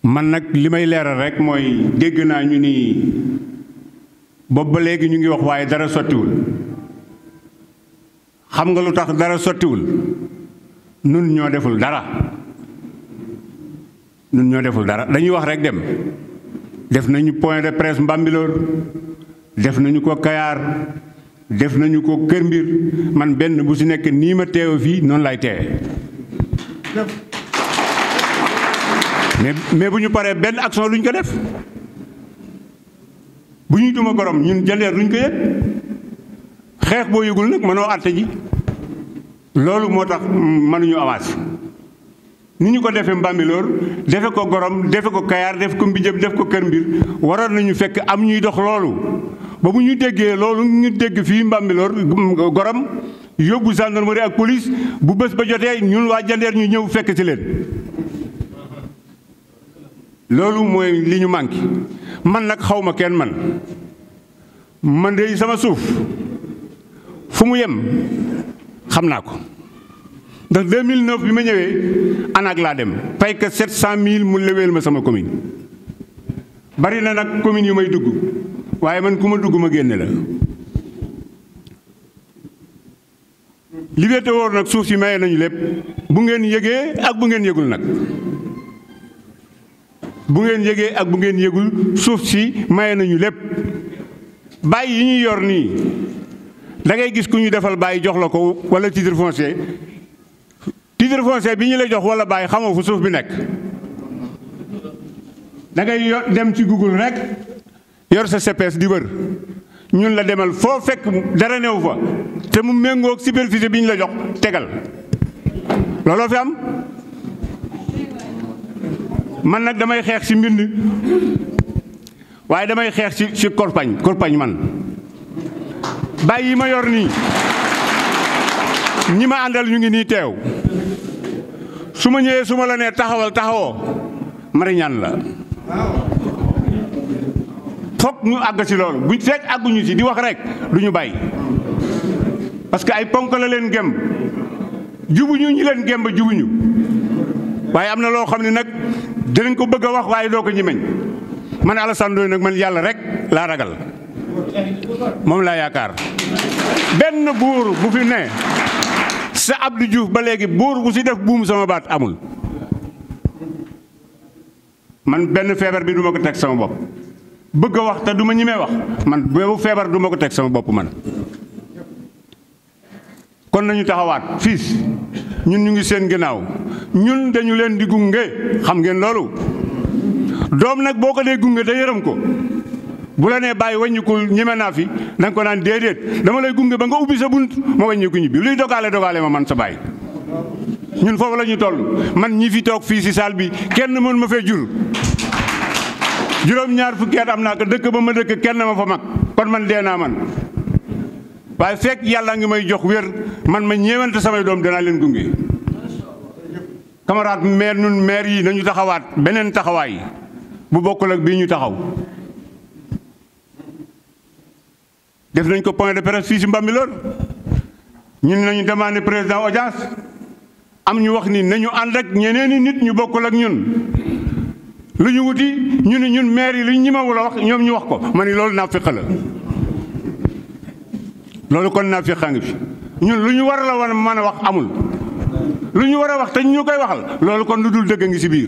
man nag li may leeral rek mooy dégg naa ñu ni boobu ba léegi ñu ngi wax waaye dara sottiwul xam nga lu tax dara sottiwul nun ñoo deful dara nun ñoo deful dara dañuy wax rek dem def nañu point de presse Mbambilor def nañu ko Kayaar def nañu ko Kër Mbir man benn bu si nekk nii ma teew fii noonu lay teewe mais mais bu ñu paree benn action luñ ko def bu ñuy duma gorom ñun jandeer luñ ko yëg xeex boo yëgul nag mënoo àtte ji loolu moo tax mënuñu avance ni ñu ko defee Mbambilor defe ko gorom defe ko Kayaar def ko Mbijëb def ko Kër Mbir waroon nañu fekk am ñuy dox loolu ba bu ñu déggee loolu ñu dégg fii Mbambilor gorom yóbbu gendarmerie ak police bu bés ba jotee ñun waa jandeer ñu ñëw fekk ci leen loolu mooy li ñu manqué man nag xaw ma kenn man man de sama suuf fu mu yem xam naa ko ndax 2009 bi ma ñëwee ANAC laa dem fay que 700000 mu leweel ma sama commune bari na nag commune yu may dugg waaye man ku ma dugg ma génne la. liberté wóor nag suuf si maye nañu lépp bu ngeen yëgee ak bu ngeen yëgul nag. bu ngeen yëgee ak bu ngeen yëgul suuf si maye nañu lépp bàyyi yi ñuy yor nii da ngay gis ku ñu defal bàyyi jox la ko wala titre foncier titre foncier bi ñu la jox wala bàyyi xamoo fu suuf bi nekk da ngay yor dem ci Google rek yor sa CPS di wër ñun la demal foo fekk dara new fa te mu méngoog superficie bi ñu la jox tegal looloo fi am man nag damay xeex ci mbind waaye damay xeex ci ci korpañ korpañ man bàyyi yi ma yor nii ñi ma àndal ñu ngi nii teew su ma ñëwee su ma la nee taxawal taxawoo mariñaan la fokk ñu àgg ci loolu bu fekk àgguñu ci di wax rek du ñu bàyyi parce que ay ponk la leen gemb jubuñu ñi leen gemb jubuñu waaye am na loo xam ne nag dinañ ko bëgg a wax waaye doo ko ñimeñ man Alassane Ndoye nag man yàlla rek laa ragal moom laa yaakaar benn buur bu fi ne sa Abdou Diouf ba léegi buur bu si def buum sama baat amul man benn feebar bi du ma ko teg sama bopp bëgg a wax te du ma ñimee wax man boobu feebar du ma ko teg sama bopp man kon nañu taxawaat fiis ñun ñu ngi seen ginnaaw ñun dañu leen di gunge xam ngeen loolu doom nag boo ko dee gunge da yërëm ko bu la nee bàyyi wàññikul ñeme naa fi da nga ko naan déedéet dama lay gunge ba nga ubbi sa bunt ma wàññiku ñibbi luy dogaale dogaale ma man sa bàyyi ñun foofu la ñu toll man ñi fi toog fii si saal bi kenn mën ma fee jur juróom-ñaar fukki at am naa ko dëkk ba ma dëkk kenn ma fa mag kon man dee naa man waaye fekk yàlla ngi may jox wér man ma ñeewante samay doom danaa leen gunge camarade maire nun maire yi nañu taxawaat beneen taxawaay bu bokkul ak bii ñu taxaw def nañ ko point de presse fii si Mbambilor ñun nañu demandé président audience am ñu wax ni nañu ànd ak ñeneeni nit ñu bokkul ak ñun lu ñu wuti ñu ne ñun maire yi lu ñu ñimawul a wax ñoom ñu wax ko ma ni loolu naa féq la loolu kon naa féqaa ngi fi ñun lu ñu war la wan mën a wax amul lu ñu war a wax te ñu koy waxal loolu kon lu dul dëgg ngi si biir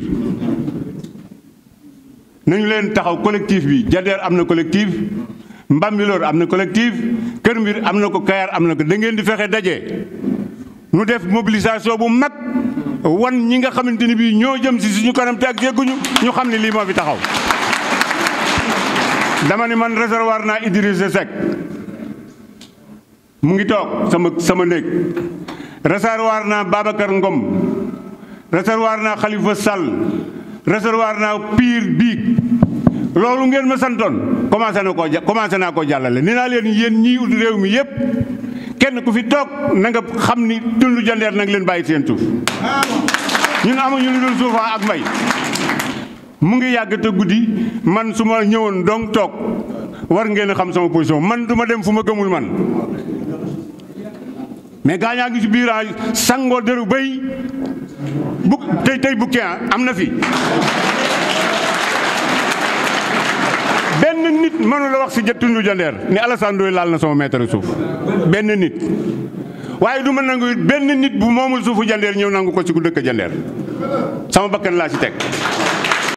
nañu leen taxaw collectif bi Jandeer am na collectif Mbambilor am na collectif Kër Mbir am na ko Kayar am na ko da ngeen di fexe daje nu def mobilisation bu mag wan ñi nga xamante ni bii ñoo jëm si suñu kanam te ak yegguñu ñu xam ne lii moo fi taxaw dama ni man réservoir naa Idrissa Seck mu ngi toog sama sama néeg réservoir naa Babacar Ngom réservoir naa Khalifa Sall réservoir naa Pire Biig loolu ngeen ma santoon commencé na koo commencé naa koo jàllale ni naa leen yéen ñii ut réew mi yépp kenn ku fi toog na nga xam ni tundu jandeer nag leen bàyyi seen suuf ñun amuñu lu dul suufa ak mbay mu ngi yàgg te guddi man su ma ñëwoon donc toog war ngeen a xam sama position man du ma dem fu ma gëmul man mais gaañaa ngi ci biir sangoo dëru béy bu tey tey bukkee am na fi nit mënu la wax si jët tundu jandeer ni Alassane Ndoye laal na sama mètre suuf benn nit waaye du ma nangu it benn nit bu moomul suufu jandeer ñëw nangu ko si ku dëkk jandeer sama bakkan laa si teg